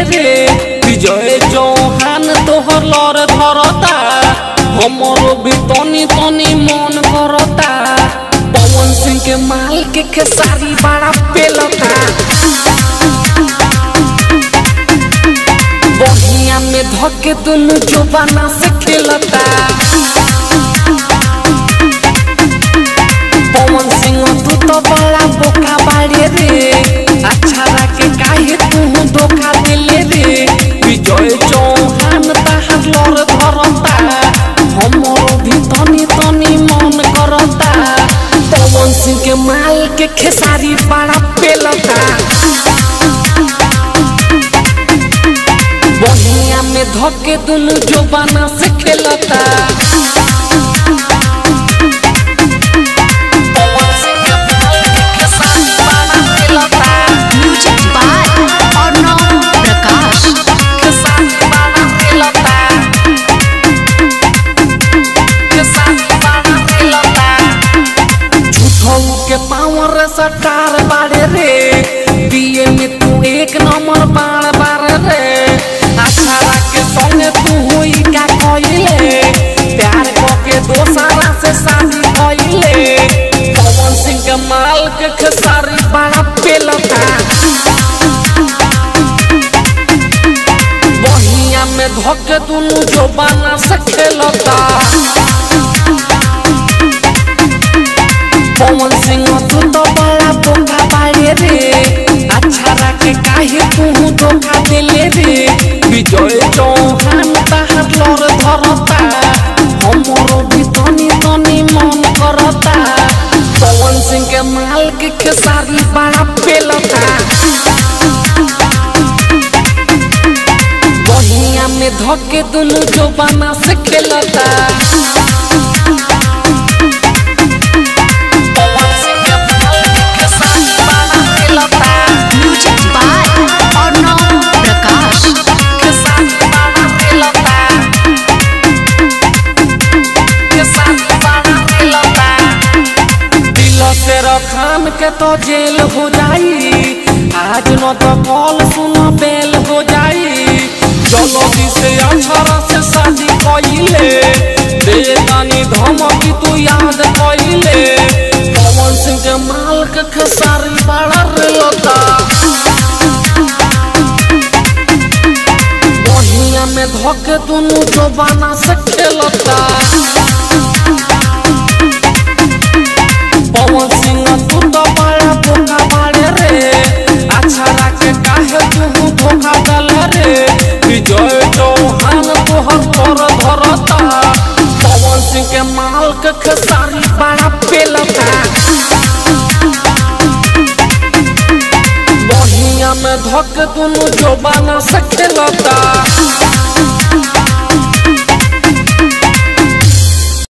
रे विजय चौहान तोहर लर धरता हमरो भी तनी तनी मन करता पवन सिंह के माल के खेसारी बड़ा पेलता बहिया में धके दुनु जोबाना से खेलता पवन सिंह तू तो बड़ा बोका बाड़े रे अच्छा के काहे तू धोखा दिले रे विजय चौहान ताहार लर धरता हमरो भी तनी तनी मन करता पवन सिंह के माल के खेसारी बड़ा पेलता बहिया में धके दुनु जोबाना से खेलता पवन सिंह के माल के खेसारी बड़ा पेलता म्यूजिक बाय अर्णव प्रकाश खेसारी बड़ा पेलता खेसारी बड़ा पेलता झूठों के पावर सटार बाड़े रे बीए में तू एक नंबर बाड़ बार रे अठारह के संगे तू हुई का कइले प्यार के दोसरा से शादी कइले पवन सिंह के माल के खेसारी बड़ा पेलता बहिया में धके दुनु जो बना से खेलता पवन सिंह तू तो बड़ा बोका बाड़े रे अच्छा के काहे तू धोखा दिले रे विजय चौहान ताहार लर धरता हमरो भी तनी तनी मन करता पवन सिंह के माल के खेसारी बड़ा पेलता बहिया में धके दुनु जो बना से खेलता पवन सिंह के माल के खेसारी बड़ा पेलता म्यूजिक बाय अर्णव प्रकाश खेसारी बड़ा पेलता खेसारी बड़ा पेलता दिल से रखान के तो जेल हो जाई आज न तो कॉल सुनो बेल हो जाई चलो से अठारह से शादी कइले दे दानी धमकी तू याद कइले पवन सिंह के माल के खेसारी बड़ा रेलता बहिया में धके दुनु जोबाना से खेलता पवन सिंह तू तो बड़ा बोका बाड़े रे अच्छा के काहे तू धोखा दल रे विजय चौहान तोहर पर धरता पवन सिंह के माल के खेसारी बड़ा पेलता बहिया में धक दुनु जोबाना से खेलता